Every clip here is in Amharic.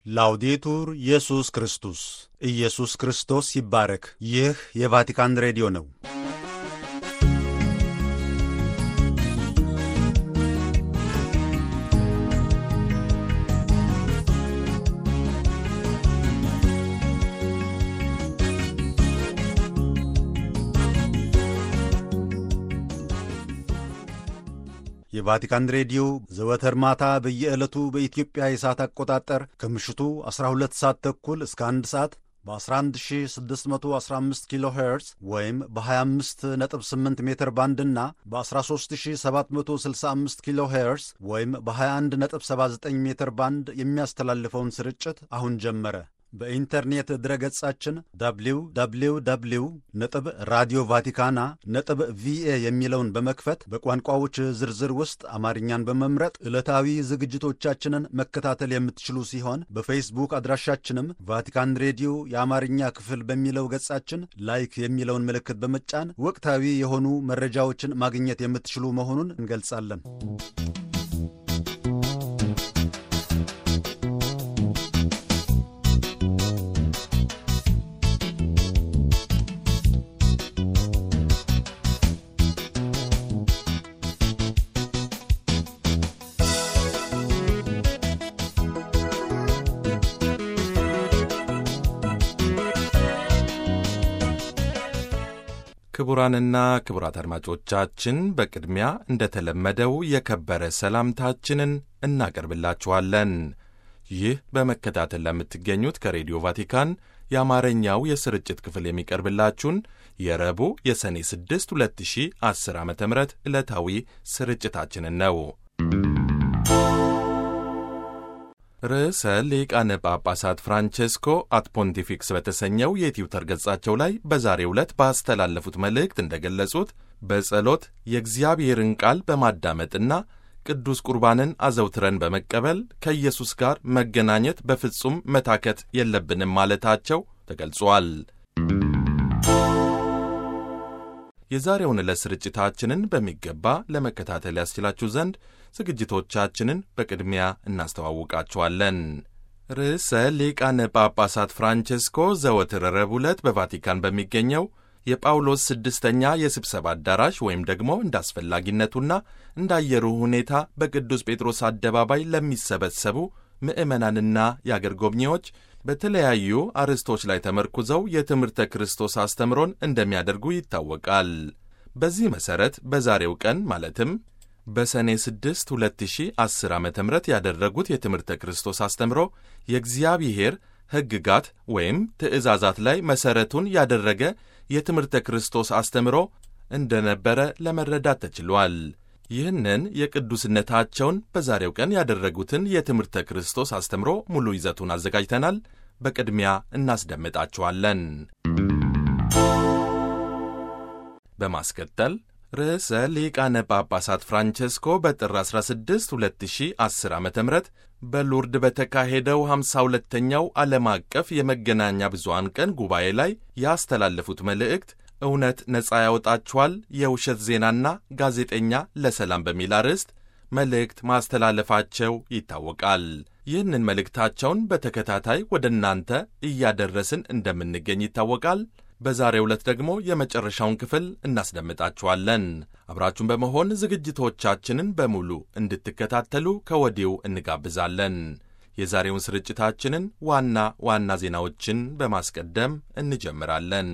ላውዴቱር ኢየሱስ ክርስቶስ ኢየሱስ ክርስቶስ ይባረክ። ይህ የቫቲካን ሬዲዮ ነው። የቫቲካን ሬዲዮ ዘወትር ማታ በየዕለቱ በኢትዮጵያ የሰዓት አቆጣጠር ከምሽቱ 12 ሰዓት ተኩል እስከ 1 ሰዓት በ11615 ኪሎ ሄርዝ ወይም በ258 ሜትር ባንድ እና በ13765 ኪሎ ሄርዝ ወይም በ2179 ሜትር ባንድ የሚያስተላልፈውን ስርጭት አሁን ጀመረ። በኢንተርኔት ድረገጻችን www ነጥብ ራዲዮ ቫቲካና ነጥብ ቪኤ የሚለውን በመክፈት በቋንቋዎች ዝርዝር ውስጥ አማርኛን በመምረጥ ዕለታዊ ዝግጅቶቻችንን መከታተል የምትችሉ ሲሆን በፌስቡክ አድራሻችንም ቫቲካን ሬዲዮ የአማርኛ ክፍል በሚለው ገጻችን ላይክ የሚለውን ምልክት በመጫን ወቅታዊ የሆኑ መረጃዎችን ማግኘት የምትችሉ መሆኑን እንገልጻለን። ክቡራንና ክቡራት አድማጮቻችን በቅድሚያ እንደተለመደው የከበረ ሰላምታችንን እናቀርብላችኋለን። ይህ በመከታተል ለምትገኙት ከሬዲዮ ቫቲካን የአማርኛው የስርጭት ክፍል የሚቀርብላችሁን የረቡዕ የሰኔ 6 2010 ዓ ም ዕለታዊ ስርጭታችንን ነው። ርዕሰ ሊቃነ ጳጳሳት ፍራንቼስኮ አት ፖንቲፊክስ በተሰኘው የትዊተር ገጻቸው ላይ በዛሬው ዕለት ባስተላለፉት መልእክት እንደገለጹት በጸሎት የእግዚአብሔርን ቃል በማዳመጥና ቅዱስ ቁርባንን አዘውትረን በመቀበል ከኢየሱስ ጋር መገናኘት በፍጹም መታከት የለብንም ማለታቸው ተገልጿል። የዛሬውን ዕለት ስርጭታችንን በሚገባ ለመከታተል ያስችላችሁ ዘንድ ዝግጅቶቻችንን በቅድሚያ እናስተዋውቃችኋለን። ርዕሰ ሊቃነ ጳጳሳት ፍራንቼስኮ ዘወትር ረቡዕ ዕለት በቫቲካን በሚገኘው የጳውሎስ ስድስተኛ የስብሰባ አዳራሽ ወይም ደግሞ እንደ አስፈላጊነቱና እንደ አየሩ ሁኔታ በቅዱስ ጴጥሮስ አደባባይ ለሚሰበሰቡ ምዕመናንና የአገር ጎብኚዎች በተለያዩ አርዕስቶች ላይ ተመርኩዘው የትምህርተ ክርስቶስ አስተምሮን እንደሚያደርጉ ይታወቃል። በዚህ መሠረት በዛሬው ቀን ማለትም በሰኔ 6 2010 ዓ ም ያደረጉት የትምህርተ ክርስቶስ አስተምሮ የእግዚአብሔር ሕግጋት ወይም ትእዛዛት ላይ መሠረቱን ያደረገ የትምህርተ ክርስቶስ አስተምሮ እንደነበረ ለመረዳት ተችሏል። ይህንን የቅዱስነታቸውን በዛሬው ቀን ያደረጉትን የትምህርተ ክርስቶስ አስተምሮ ሙሉ ይዘቱን አዘጋጅተናል። በቅድሚያ እናስደምጣችኋለን። በማስከተል ርዕሰ ሊቃነ ጳጳሳት ፍራንቼስኮ በጥር 16 2010 ዓ ም በሉርድ በተካሄደው 52ኛው ዓለም አቀፍ የመገናኛ ብዙሃን ቀን ጉባኤ ላይ ያስተላለፉት መልእክት እውነት ነፃ ያወጣችኋል፣ የውሸት ዜናና ጋዜጠኛ ለሰላም በሚል አርዕስት መልእክት ማስተላለፋቸው ይታወቃል። ይህንን መልእክታቸውን በተከታታይ ወደ እናንተ እያደረስን እንደምንገኝ ይታወቃል። በዛሬው ዕለት ደግሞ የመጨረሻውን ክፍል እናስደምጣችኋለን። አብራችሁን በመሆን ዝግጅቶቻችንን በሙሉ እንድትከታተሉ ከወዲሁ እንጋብዛለን። የዛሬውን ስርጭታችንን ዋና ዋና ዜናዎችን በማስቀደም እንጀምራለን።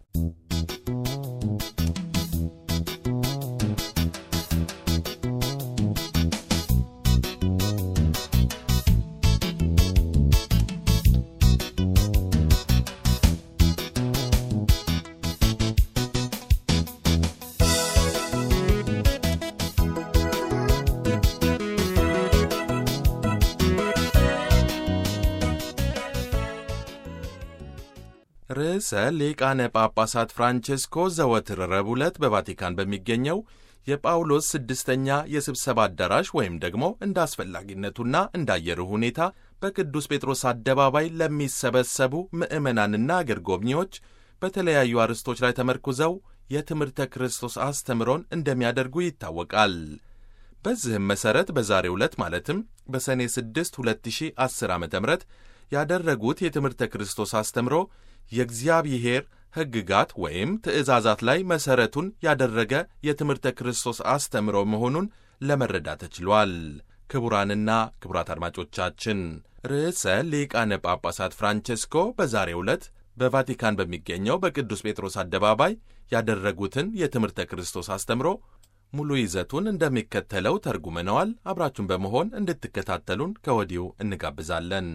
ርዕሰ ሊቃነ ጳጳሳት ፍራንቼስኮ ዘወትር ረቡዕ ዕለት በቫቲካን በሚገኘው የጳውሎስ ስድስተኛ የስብሰባ አዳራሽ ወይም ደግሞ እንደ አስፈላጊነቱና እንደ አየሩ ሁኔታ በቅዱስ ጴጥሮስ አደባባይ ለሚሰበሰቡ ምዕመናንና አገር ጎብኚዎች በተለያዩ አርዕስቶች ላይ ተመርኩዘው የትምህርተ ክርስቶስ አስተምሮን እንደሚያደርጉ ይታወቃል። በዚህም መሠረት በዛሬው ዕለት ማለትም በሰኔ 6 2010 ዓ ም ያደረጉት የትምህርተ ክርስቶስ አስተምሮ የእግዚአብሔር ሕግጋት ወይም ትእዛዛት ላይ መሠረቱን ያደረገ የትምህርተ ክርስቶስ አስተምሮ መሆኑን ለመረዳት ተችሏል። ክቡራንና ክቡራት አድማጮቻችን ርዕሰ ሊቃነ ጳጳሳት ፍራንቼስኮ በዛሬው ዕለት በቫቲካን በሚገኘው በቅዱስ ጴጥሮስ አደባባይ ያደረጉትን የትምህርተ ክርስቶስ አስተምሮ ሙሉ ይዘቱን እንደሚከተለው ተርጉመነዋል። አብራችሁን በመሆን እንድትከታተሉን ከወዲሁ እንጋብዛለን።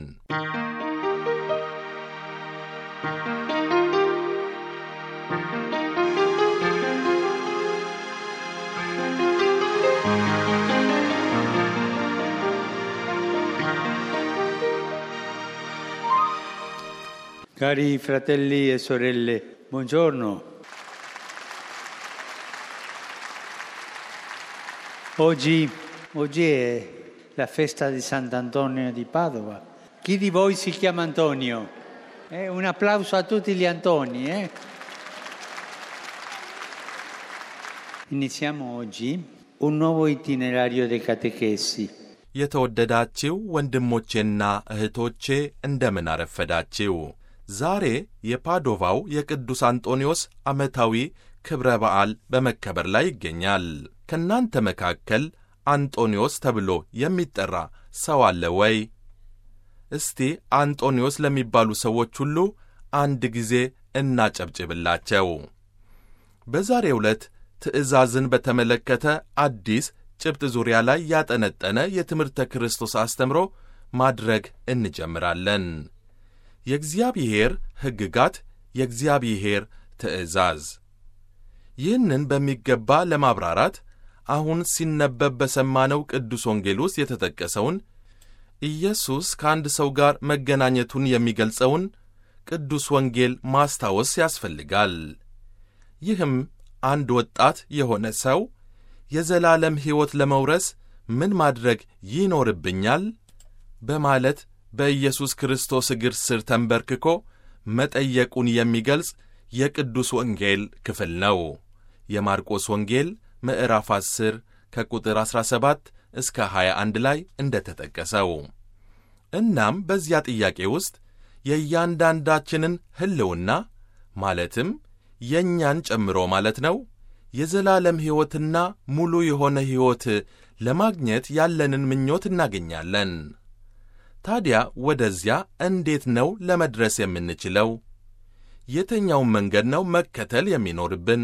Cari fratelli e sorelle, buongiorno. Oggi, oggi è la festa di Sant'Antonio di Padova. Chi di voi si chiama Antonio? Eh, un applauso a tutti gli Antoni. Eh? Iniziamo oggi un nuovo itinerario dei catechesi. የተወደዳችው ወንድሞቼና እህቶቼ እንደምን አረፈዳችው። ዛሬ የፓዶቫው የቅዱስ አንጦኒዮስ ዓመታዊ ክብረ በዓል በመከበር ላይ ይገኛል። ከእናንተ መካከል አንጦኒዮስ ተብሎ የሚጠራ ሰው አለ ወይ? እስቲ አንጦኒዮስ ለሚባሉ ሰዎች ሁሉ አንድ ጊዜ እናጨብጭብላቸው። በዛሬው ዕለት ትእዛዝን በተመለከተ አዲስ ጭብጥ ዙሪያ ላይ ያጠነጠነ የትምህርተ ክርስቶስ አስተምሮ ማድረግ እንጀምራለን። የእግዚአብሔር ሕግጋት፣ የእግዚአብሔር ትእዛዝ። ይህንን በሚገባ ለማብራራት አሁን ሲነበብ በሰማነው ቅዱስ ወንጌል ውስጥ የተጠቀሰውን ኢየሱስ ከአንድ ሰው ጋር መገናኘቱን የሚገልጸውን ቅዱስ ወንጌል ማስታወስ ያስፈልጋል። ይህም አንድ ወጣት የሆነ ሰው የዘላለም ሕይወት ለመውረስ ምን ማድረግ ይኖርብኛል? በማለት በኢየሱስ ክርስቶስ እግር ስር ተንበርክኮ መጠየቁን የሚገልጽ የቅዱስ ወንጌል ክፍል ነው። የማርቆስ ወንጌል ምዕራፍ 10 ከቁጥር 17 እስከ 21 ላይ እንደ ተጠቀሰው። እናም በዚያ ጥያቄ ውስጥ የእያንዳንዳችንን ሕልውና ማለትም የእኛን ጨምሮ ማለት ነው የዘላለም ሕይወትና ሙሉ የሆነ ሕይወት ለማግኘት ያለንን ምኞት እናገኛለን። ታዲያ ወደዚያ እንዴት ነው ለመድረስ የምንችለው? የትኛውን መንገድ ነው መከተል የሚኖርብን?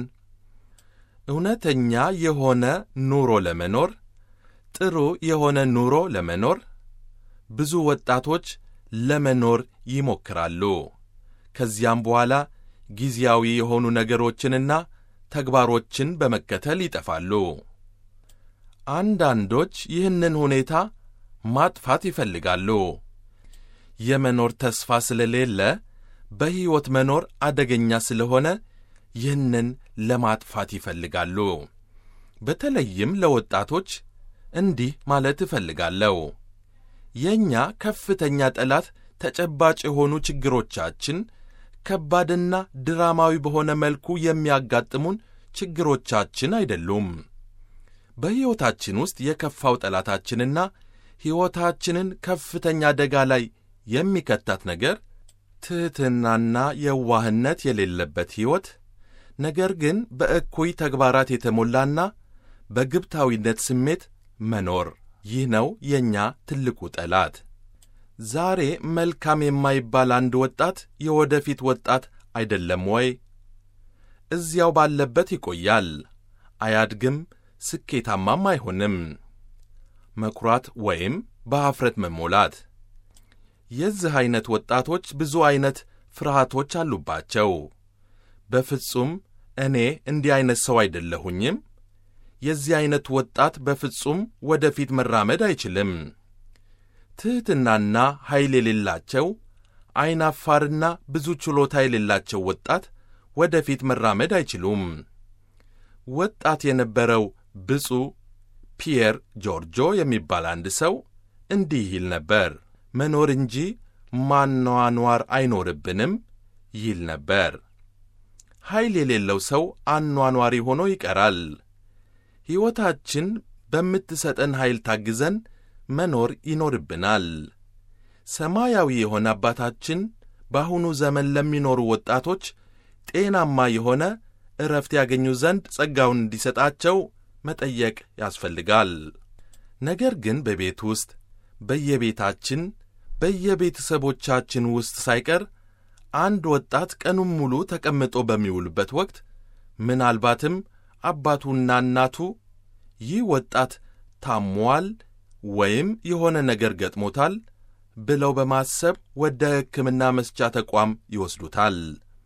እውነተኛ የሆነ ኑሮ ለመኖር ጥሩ የሆነ ኑሮ ለመኖር ብዙ ወጣቶች ለመኖር ይሞክራሉ። ከዚያም በኋላ ጊዜያዊ የሆኑ ነገሮችንና ተግባሮችን በመከተል ይጠፋሉ። አንዳንዶች ይህንን ሁኔታ ማጥፋት ይፈልጋሉ። የመኖር ተስፋ ስለሌለ በሕይወት መኖር አደገኛ ስለሆነ ይህንን ለማጥፋት ይፈልጋሉ። በተለይም ለወጣቶች እንዲህ ማለት እፈልጋለሁ። የእኛ ከፍተኛ ጠላት ተጨባጭ የሆኑ ችግሮቻችን ከባድና ድራማዊ በሆነ መልኩ የሚያጋጥሙን ችግሮቻችን አይደሉም። በሕይወታችን ውስጥ የከፋው ጠላታችንና ሕይወታችንን ከፍተኛ አደጋ ላይ የሚከታት ነገር ትሕትናና የዋህነት የሌለበት ሕይወት፣ ነገር ግን በእኩይ ተግባራት የተሞላና በግብታዊነት ስሜት መኖር። ይህ ነው የእኛ ትልቁ ጠላት። ዛሬ መልካም የማይባል አንድ ወጣት የወደፊት ወጣት አይደለም ወይ? እዚያው ባለበት ይቆያል፣ አያድግም፣ ስኬታማም አይሆንም። መኩራት ወይም በኀፍረት መሞላት። የዚህ ዐይነት ወጣቶች ብዙ ዐይነት ፍርሃቶች አሉባቸው። በፍጹም እኔ እንዲህ ዐይነት ሰው አይደለሁኝም። የዚህ ዐይነት ወጣት በፍጹም ወደፊት መራመድ አይችልም። ትሕትናና ኃይል የሌላቸው ዐይናፋርና ብዙ ችሎታ የሌላቸው ወጣት ወደፊት መራመድ አይችሉም። ወጣት የነበረው ብፁዕ ፒየር ጆርጆ የሚባል አንድ ሰው እንዲህ ይል ነበር። መኖር እንጂ ማኗኗር አይኖርብንም ይል ነበር። ኃይል የሌለው ሰው አኗኗሪ ሆኖ ይቀራል። ሕይወታችን በምትሰጠን ኃይል ታግዘን መኖር ይኖርብናል። ሰማያዊ የሆነ አባታችን በአሁኑ ዘመን ለሚኖሩ ወጣቶች ጤናማ የሆነ ዕረፍት ያገኙ ዘንድ ጸጋውን እንዲሰጣቸው መጠየቅ ያስፈልጋል። ነገር ግን በቤት ውስጥ በየቤታችን በየቤተሰቦቻችን ውስጥ ሳይቀር አንድ ወጣት ቀኑን ሙሉ ተቀምጦ በሚውልበት ወቅት ምናልባትም አባቱና እናቱ ይህ ወጣት ታሟል ወይም የሆነ ነገር ገጥሞታል ብለው በማሰብ ወደ ሕክምና መስጫ ተቋም ይወስዱታል።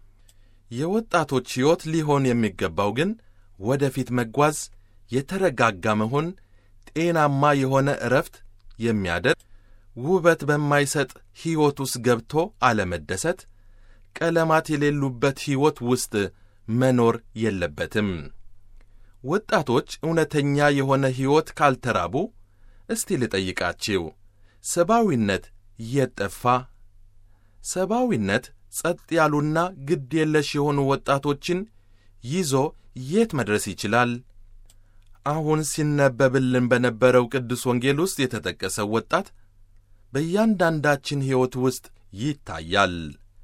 የወጣቶች ሕይወት ሊሆን የሚገባው ግን ወደፊት መጓዝ፣ የተረጋጋ መሆን፣ ጤናማ የሆነ ዕረፍት የሚያደርግ ውበት በማይሰጥ ሕይወት ውስጥ ገብቶ አለመደሰት፣ ቀለማት የሌሉበት ሕይወት ውስጥ መኖር የለበትም። ወጣቶች እውነተኛ የሆነ ሕይወት ካልተራቡ፣ እስቲ ልጠይቃችሁ፣ ሰብአዊነት የት ጠፋ? ሰብአዊነት ጸጥ ያሉና ግድ የለሽ የሆኑ ወጣቶችን ይዞ የት መድረስ ይችላል? አሁን ሲነበብልን በነበረው ቅዱስ ወንጌል ውስጥ የተጠቀሰው ወጣት በእያንዳንዳችን ሕይወት ውስጥ ይታያል።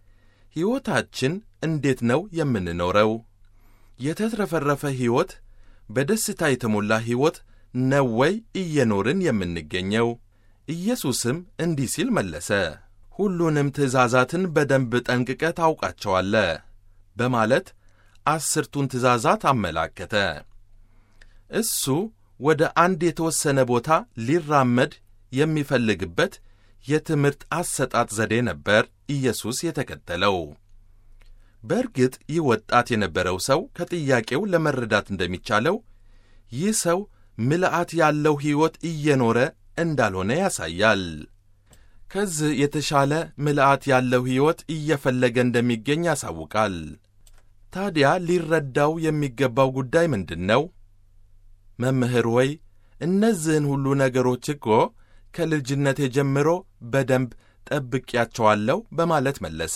ሕይወታችን እንዴት ነው የምንኖረው? የተትረፈረፈ ሕይወት፣ በደስታ የተሞላ ሕይወት ነው ወይ እየኖርን የምንገኘው? ኢየሱስም እንዲህ ሲል መለሰ፣ ሁሉንም ትእዛዛትን በደንብ ጠንቅቀ ታውቃቸዋለ በማለት አስርቱን ትእዛዛት አመላከተ። እሱ ወደ አንድ የተወሰነ ቦታ ሊራመድ የሚፈልግበት የትምህርት አሰጣጥ ዘዴ ነበር ኢየሱስ የተከተለው። በእርግጥ ይህ ወጣት የነበረው ሰው ከጥያቄው ለመረዳት እንደሚቻለው ይህ ሰው ምልአት ያለው ሕይወት እየኖረ እንዳልሆነ ያሳያል። ከዚህ የተሻለ ምልአት ያለው ሕይወት እየፈለገ እንደሚገኝ ያሳውቃል። ታዲያ ሊረዳው የሚገባው ጉዳይ ምንድን ነው? መምህር ሆይ እነዚህን ሁሉ ነገሮች እኮ ከልጅነቴ ጀምሮ በደንብ ጠብቄያቸዋለሁ በማለት መለሰ።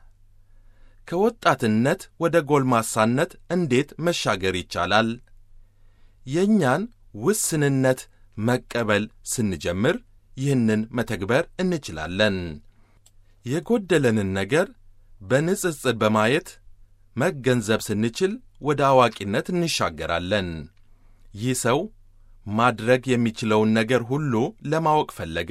ከወጣትነት ወደ ጎልማሳነት እንዴት መሻገር ይቻላል? የእኛን ውስንነት መቀበል ስንጀምር ይህንን መተግበር እንችላለን። የጎደለንን ነገር በንጽጽር በማየት መገንዘብ ስንችል ወደ አዋቂነት እንሻገራለን። ይህ ሰው ማድረግ የሚችለውን ነገር ሁሉ ለማወቅ ፈለገ።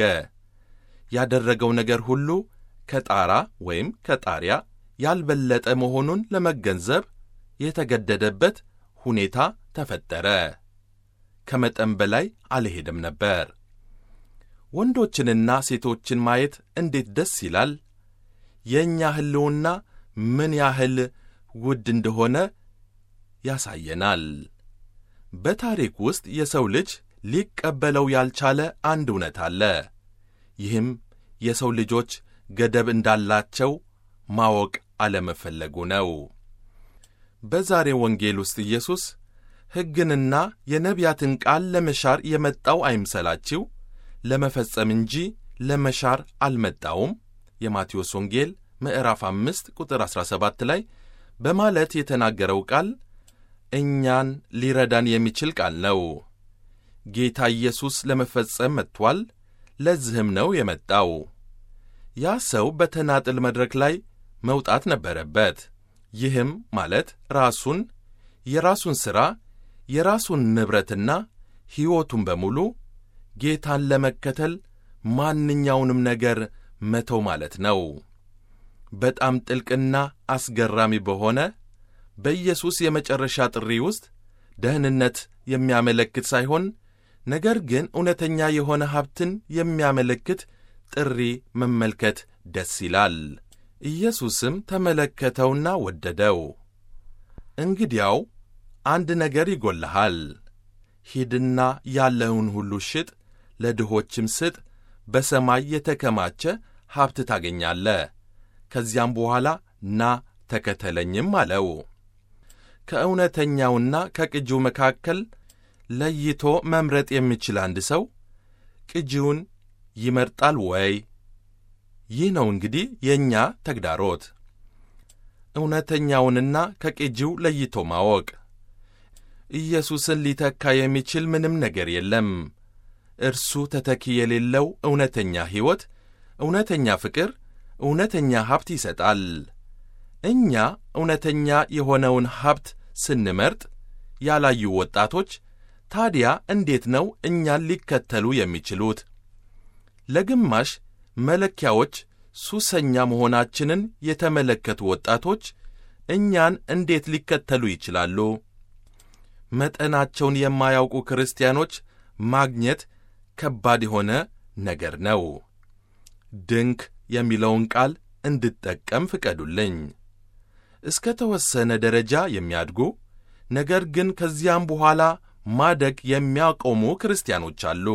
ያደረገው ነገር ሁሉ ከጣራ ወይም ከጣሪያ ያልበለጠ መሆኑን ለመገንዘብ የተገደደበት ሁኔታ ተፈጠረ። ከመጠን በላይ አልሄደም ነበር። ወንዶችንና ሴቶችን ማየት እንዴት ደስ ይላል! የእኛ ሕልውና ምን ያህል ውድ እንደሆነ ያሳየናል። በታሪክ ውስጥ የሰው ልጅ ሊቀበለው ያልቻለ አንድ እውነት አለ። ይህም የሰው ልጆች ገደብ እንዳላቸው ማወቅ አለመፈለጉ ነው። በዛሬው ወንጌል ውስጥ ኢየሱስ ሕግንና የነቢያትን ቃል ለመሻር የመጣው አይምሰላችሁ፣ ለመፈጸም እንጂ ለመሻር አልመጣውም የማቴዎስ ወንጌል ምዕራፍ አምስት ቁጥር 17 ላይ በማለት የተናገረው ቃል እኛን ሊረዳን የሚችል ቃል ነው። ጌታ ኢየሱስ ለመፈጸም መጥቷል። ለዚህም ነው የመጣው። ያ ሰው በተናጥል መድረክ ላይ መውጣት ነበረበት። ይህም ማለት ራሱን፣ የራሱን ሥራ፣ የራሱን ንብረትና ሕይወቱን በሙሉ ጌታን ለመከተል ማንኛውንም ነገር መተው ማለት ነው። በጣም ጥልቅና አስገራሚ በሆነ በኢየሱስ የመጨረሻ ጥሪ ውስጥ ደህንነት የሚያመለክት ሳይሆን ነገር ግን እውነተኛ የሆነ ሀብትን የሚያመለክት ጥሪ መመልከት ደስ ይላል። ኢየሱስም ተመለከተውና ወደደው። እንግዲያው አንድ ነገር ይጎልሃል፣ ሂድና ያለውን ሁሉ ሽጥ፣ ለድሆችም ስጥ፣ በሰማይ የተከማቸ ሀብት ታገኛለህ። ከዚያም በኋላ ና ተከተለኝም አለው። ከእውነተኛውና ከቅጂው መካከል ለይቶ መምረጥ የሚችል አንድ ሰው ቅጂውን ይመርጣል ወይ? ይህ ነው እንግዲህ የእኛ ተግዳሮት፣ እውነተኛውንና ከቅጂው ለይቶ ማወቅ። ኢየሱስን ሊተካ የሚችል ምንም ነገር የለም። እርሱ ተተኪ የሌለው እውነተኛ ሕይወት እውነተኛ ፍቅር እውነተኛ ሀብት ይሰጣል። እኛ እውነተኛ የሆነውን ሀብት ስንመርጥ ያላዩ ወጣቶች ታዲያ እንዴት ነው እኛን ሊከተሉ የሚችሉት? ለግማሽ መለኪያዎች ሱሰኛ መሆናችንን የተመለከቱ ወጣቶች እኛን እንዴት ሊከተሉ ይችላሉ? መጠናቸውን የማያውቁ ክርስቲያኖች ማግኘት ከባድ የሆነ ነገር ነው። ድንክ የሚለውን ቃል እንድጠቀም ፍቀዱልኝ። እስከ ተወሰነ ደረጃ የሚያድጉ ነገር ግን ከዚያም በኋላ ማደግ የሚያቆሙ ክርስቲያኖች አሉ።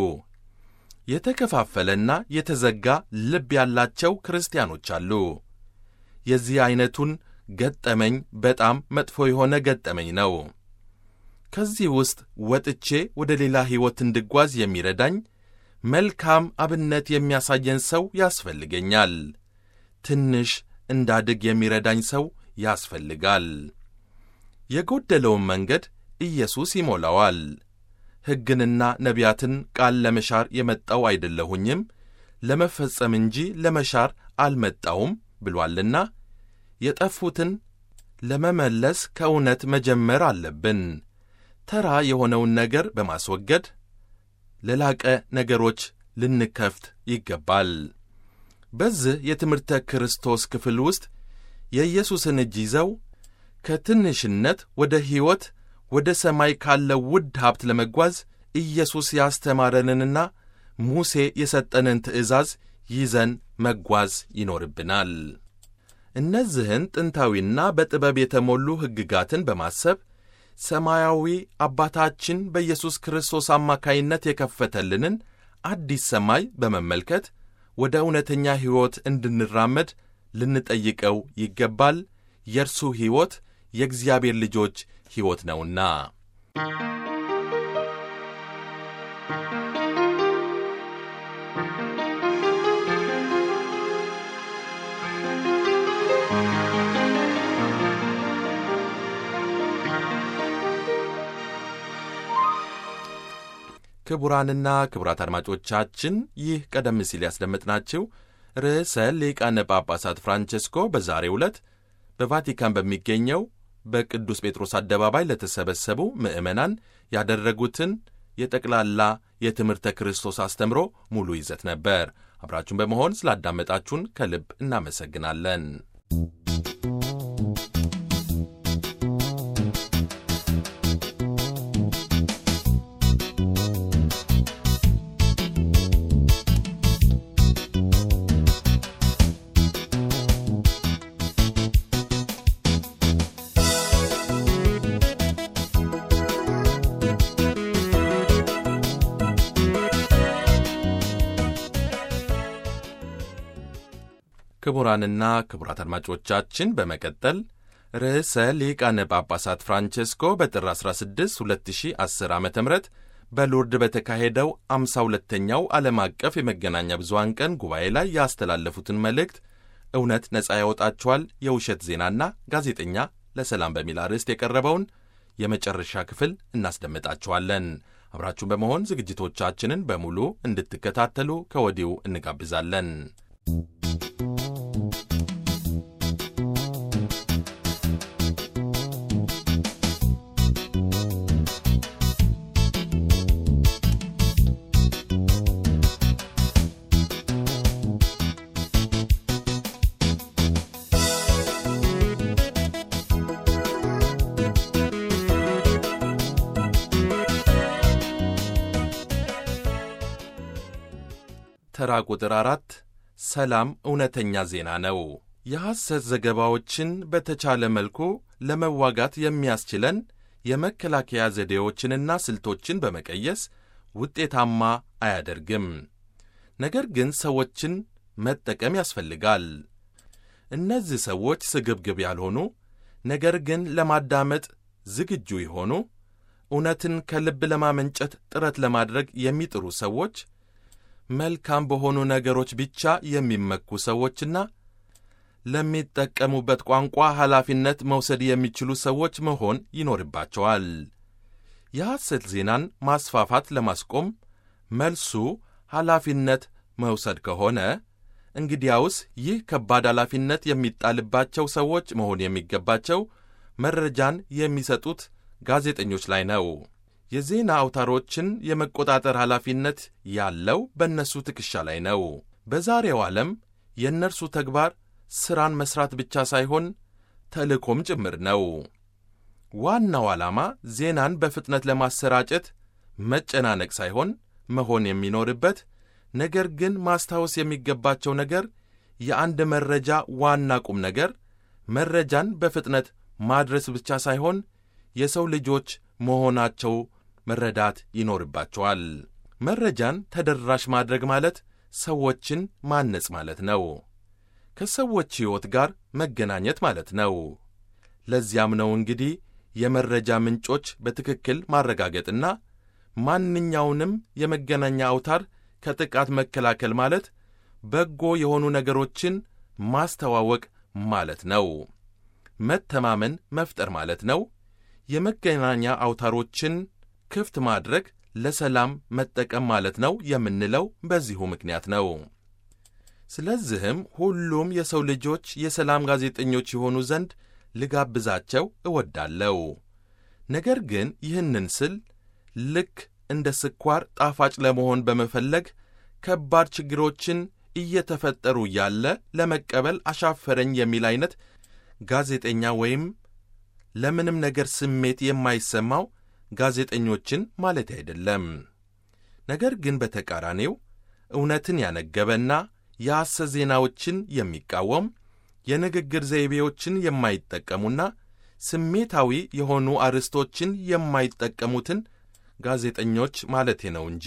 የተከፋፈለና የተዘጋ ልብ ያላቸው ክርስቲያኖች አሉ። የዚህ ዐይነቱን ገጠመኝ በጣም መጥፎ የሆነ ገጠመኝ ነው። ከዚህ ውስጥ ወጥቼ ወደ ሌላ ሕይወት እንድጓዝ የሚረዳኝ መልካም አብነት የሚያሳየን ሰው ያስፈልገኛል። ትንሽ እንዳድግ የሚረዳኝ ሰው ያስፈልጋል። የጎደለውን መንገድ ኢየሱስ ይሞላዋል። ሕግንና ነቢያትን ቃል ለመሻር የመጣው አይደለሁኝም ለመፈጸም እንጂ ለመሻር አልመጣውም ብሏልና የጠፉትን ለመመለስ ከእውነት መጀመር አለብን። ተራ የሆነውን ነገር በማስወገድ ለላቀ ነገሮች ልንከፍት ይገባል። በዚህ የትምህርተ ክርስቶስ ክፍል ውስጥ የኢየሱስን እጅ ይዘው ከትንሽነት ወደ ሕይወት ወደ ሰማይ ካለው ውድ ሀብት ለመጓዝ ኢየሱስ ያስተማረንንና ሙሴ የሰጠንን ትእዛዝ ይዘን መጓዝ ይኖርብናል። እነዚህን ጥንታዊና በጥበብ የተሞሉ ሕግጋትን በማሰብ ሰማያዊ አባታችን በኢየሱስ ክርስቶስ አማካይነት የከፈተልንን አዲስ ሰማይ በመመልከት ወደ እውነተኛ ሕይወት እንድንራመድ ልንጠይቀው ይገባል። የእርሱ ሕይወት የእግዚአብሔር ልጆች ሕይወት ነውና። ክቡራንና ክቡራት አድማጮቻችን ይህ ቀደም ሲል ያስደመጥናችሁ ርዕሰ ሊቃነ ጳጳሳት ፍራንቼስኮ በዛሬው ዕለት በቫቲካን በሚገኘው በቅዱስ ጴጥሮስ አደባባይ ለተሰበሰቡ ምዕመናን ያደረጉትን የጠቅላላ የትምህርተ ክርስቶስ አስተምሮ ሙሉ ይዘት ነበር። አብራችሁን በመሆን ስላዳመጣችሁን ከልብ እናመሰግናለን። ክቡራንና ክቡራት አድማጮቻችን በመቀጠል ርዕሰ ሊቃነ ጳጳሳት ፍራንቼስኮ በጥር 16 2010 ዓ ም በሎርድ በተካሄደው 52ኛው ዓለም አቀፍ የመገናኛ ብዙሃን ቀን ጉባኤ ላይ ያስተላለፉትን መልእክት እውነት ነፃ ያወጣችኋል፣ የውሸት ዜናና ጋዜጠኛ ለሰላም በሚል አርዕስት የቀረበውን የመጨረሻ ክፍል እናስደምጣችኋለን። አብራችሁን በመሆን ዝግጅቶቻችንን በሙሉ እንድትከታተሉ ከወዲሁ እንጋብዛለን። ተራ ቁጥር አራት ሰላም እውነተኛ ዜና ነው። የሐሰት ዘገባዎችን በተቻለ መልኩ ለመዋጋት የሚያስችለን የመከላከያ ዘዴዎችንና ስልቶችን በመቀየስ ውጤታማ አያደርግም። ነገር ግን ሰዎችን መጠቀም ያስፈልጋል። እነዚህ ሰዎች ስግብግብ ያልሆኑ ነገር ግን ለማዳመጥ ዝግጁ የሆኑ እውነትን ከልብ ለማመንጨት ጥረት ለማድረግ የሚጥሩ ሰዎች መልካም በሆኑ ነገሮች ብቻ የሚመኩ ሰዎችና ለሚጠቀሙበት ቋንቋ ኃላፊነት መውሰድ የሚችሉ ሰዎች መሆን ይኖርባቸዋል። የሐሰት ዜናን ማስፋፋት ለማስቆም መልሱ ኃላፊነት መውሰድ ከሆነ እንግዲያውስ ይህ ከባድ ኃላፊነት የሚጣልባቸው ሰዎች መሆን የሚገባቸው መረጃን የሚሰጡት ጋዜጠኞች ላይ ነው። የዜና አውታሮችን የመቆጣጠር ኃላፊነት ያለው በእነሱ ትከሻ ላይ ነው። በዛሬው ዓለም የእነርሱ ተግባር ሥራን መሥራት ብቻ ሳይሆን ተልእኮም ጭምር ነው። ዋናው ዓላማ ዜናን በፍጥነት ለማሰራጨት መጨናነቅ ሳይሆን መሆን የሚኖርበት ነገር ግን ማስታወስ የሚገባቸው ነገር የአንድ መረጃ ዋና ቁም ነገር መረጃን በፍጥነት ማድረስ ብቻ ሳይሆን የሰው ልጆች መሆናቸው መረዳት ይኖርባቸዋል። መረጃን ተደራሽ ማድረግ ማለት ሰዎችን ማነጽ ማለት ነው። ከሰዎች ሕይወት ጋር መገናኘት ማለት ነው። ለዚያም ነው እንግዲህ የመረጃ ምንጮች በትክክል ማረጋገጥና ማንኛውንም የመገናኛ አውታር ከጥቃት መከላከል ማለት በጎ የሆኑ ነገሮችን ማስተዋወቅ ማለት ነው። መተማመን መፍጠር ማለት ነው። የመገናኛ አውታሮችን ክፍት ማድረግ ለሰላም መጠቀም ማለት ነው የምንለው በዚሁ ምክንያት ነው። ስለዚህም ሁሉም የሰው ልጆች የሰላም ጋዜጠኞች የሆኑ ዘንድ ልጋብዛቸው እወዳለሁ። ነገር ግን ይህንን ስል ልክ እንደ ስኳር ጣፋጭ ለመሆን በመፈለግ ከባድ ችግሮችን እየተፈጠሩ ያለ ለመቀበል አሻፈረኝ የሚል አይነት ጋዜጠኛ ወይም ለምንም ነገር ስሜት የማይሰማው ጋዜጠኞችን ማለት አይደለም። ነገር ግን በተቃራኒው እውነትን ያነገበና የሐሰት ዜናዎችን የሚቃወም የንግግር ዘይቤዎችን የማይጠቀሙና ስሜታዊ የሆኑ አርዕስቶችን የማይጠቀሙትን ጋዜጠኞች ማለቴ ነው እንጂ።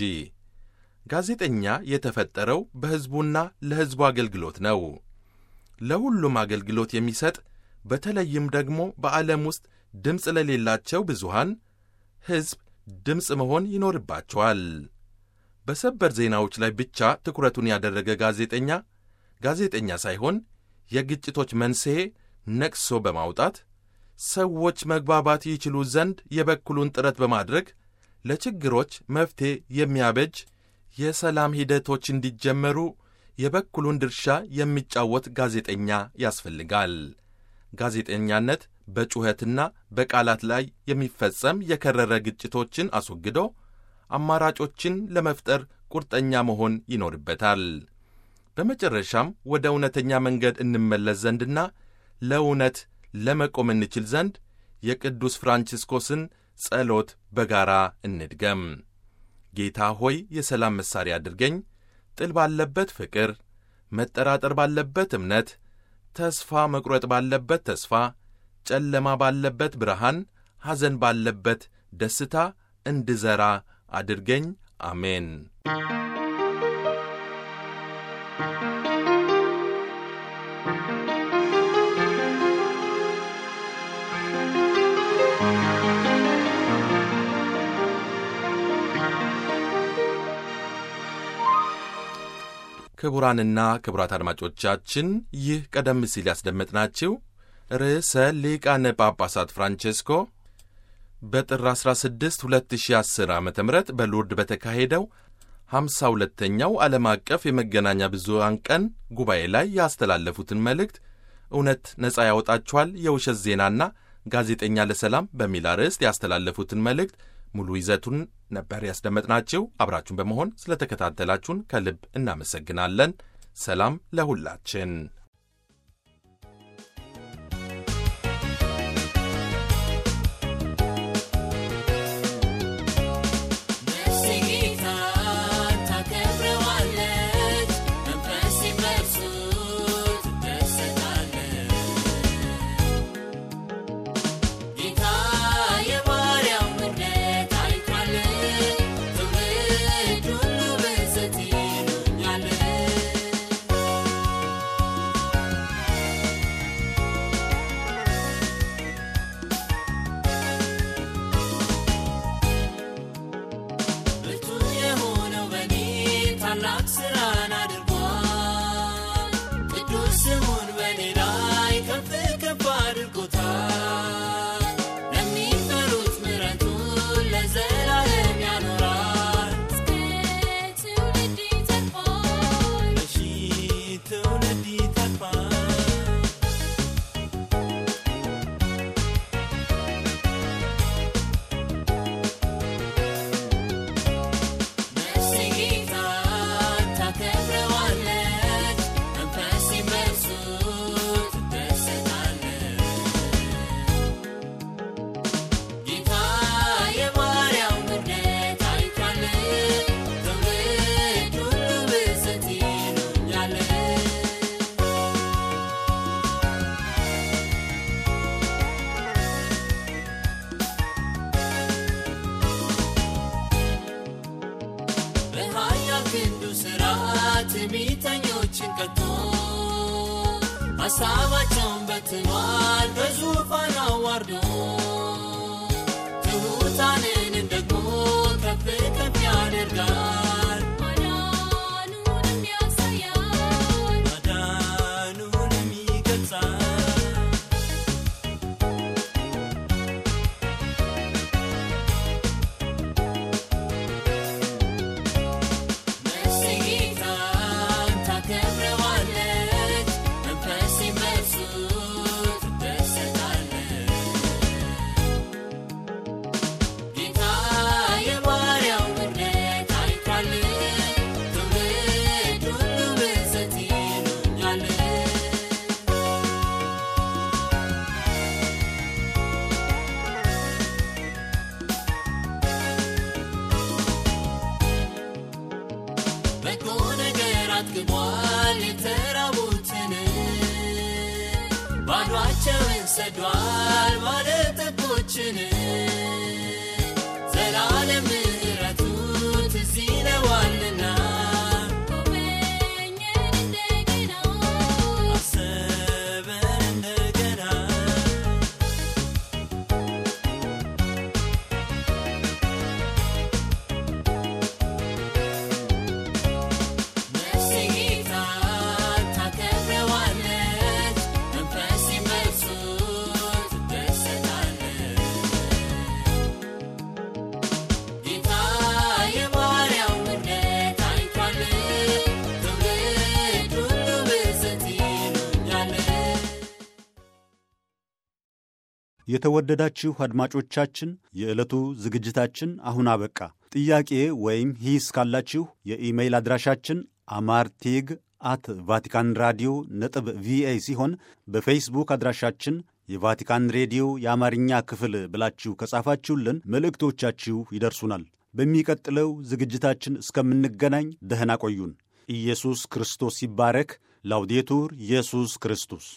ጋዜጠኛ የተፈጠረው በሕዝቡና ለሕዝቡ አገልግሎት ነው። ለሁሉም አገልግሎት የሚሰጥ በተለይም ደግሞ በዓለም ውስጥ ድምፅ ለሌላቸው ብዙሃን ሕዝብ ድምፅ መሆን ይኖርባቸዋል። በሰበር ዜናዎች ላይ ብቻ ትኩረቱን ያደረገ ጋዜጠኛ ጋዜጠኛ ሳይሆን የግጭቶች መንስኤ ነቅሶ በማውጣት ሰዎች መግባባት ይችሉ ዘንድ የበኩሉን ጥረት በማድረግ ለችግሮች መፍትሔ የሚያበጅ የሰላም ሂደቶች እንዲጀመሩ የበኩሉን ድርሻ የሚጫወት ጋዜጠኛ ያስፈልጋል። ጋዜጠኛነት በጩኸትና በቃላት ላይ የሚፈጸም የከረረ ግጭቶችን አስወግዶ አማራጮችን ለመፍጠር ቁርጠኛ መሆን ይኖርበታል። በመጨረሻም ወደ እውነተኛ መንገድ እንመለስ ዘንድና ለእውነት ለመቆም እንችል ዘንድ የቅዱስ ፍራንቺስኮስን ጸሎት በጋራ እንድገም። ጌታ ሆይ የሰላም መሣሪያ አድርገኝ፣ ጥል ባለበት ፍቅር፣ መጠራጠር ባለበት እምነት፣ ተስፋ መቁረጥ ባለበት ተስፋ፣ ጨለማ ባለበት ብርሃን፣ ሐዘን ባለበት ደስታ እንድዘራ አድርገኝ። አሜን። ክቡራንና ክቡራት አድማጮቻችን ይህ ቀደም ሲል ያስደመጥናችሁ ርዕሰ ሊቃነ ጳጳሳት ፍራንቼስኮ በጥር 16 2010 ዓ ም በሎርድ በተካሄደው 52ኛው ዓለም አቀፍ የመገናኛ ብዙሃን ቀን ጉባኤ ላይ ያስተላለፉትን መልእክት እውነት ነፃ ያወጣችኋል፣ የውሸት ዜናና ጋዜጠኛ ለሰላም በሚል አርዕስት ያስተላለፉትን መልእክት ሙሉ ይዘቱን ነበር ያስደመጥናችሁ። አብራችሁን በመሆን ስለተከታተላችሁን ከልብ እናመሰግናለን። ሰላም ለሁላችን። Thank you. ቀጥቶ ሀሳባቸውን በትኗል በዙፋን አዋርዶ ትሑታንንም ደግሞ ከፍ ከፍ ያደርጋል ማዳኑንም ያሳያል ማዳኑንም ይገልጻል ነፍሴ ጌታን ታከብረዋለች፣ መንፈሴም በእርሱ ትደሰታለች። ጌታ የባሪያው ምሕረት አይቷል፣ ትውልድ ሁሉ ብፅዕት ይሉኛል። በጎ ነገር አጥግቧል የተራቡትን ባዷቸውን ሰዷል ባለጠጎችን ዘላለም ምሕረቱ ትዝ ይለዋልና ጎበኘን እንደገና አሰበን እንደገና ነፍሴ ጌታን ታከብረዋለች፣ መንፈሴም በእርሱ ትደሰታለች። ጌታ የባሪያው ምሕረት አይቷል፣ ትውልድ ሁሉ ብፅዕት ይሉኛል። የተወደዳችሁ አድማጮቻችን የዕለቱ ዝግጅታችን አሁን አበቃ። ጥያቄ ወይም ሂስ ካላችሁ የኢሜይል አድራሻችን አማርቴግ አት ቫቲካን ራዲዮ ነጥብ ቪኦኤ ሲሆን በፌስቡክ አድራሻችን የቫቲካን ሬዲዮ የአማርኛ ክፍል ብላችሁ ከጻፋችሁልን መልእክቶቻችሁ ይደርሱናል። በሚቀጥለው ዝግጅታችን እስከምንገናኝ ደህና ቆዩን። ኢየሱስ ክርስቶስ ይባረክ። ላውዴቱር ኢየሱስ ክርስቶስ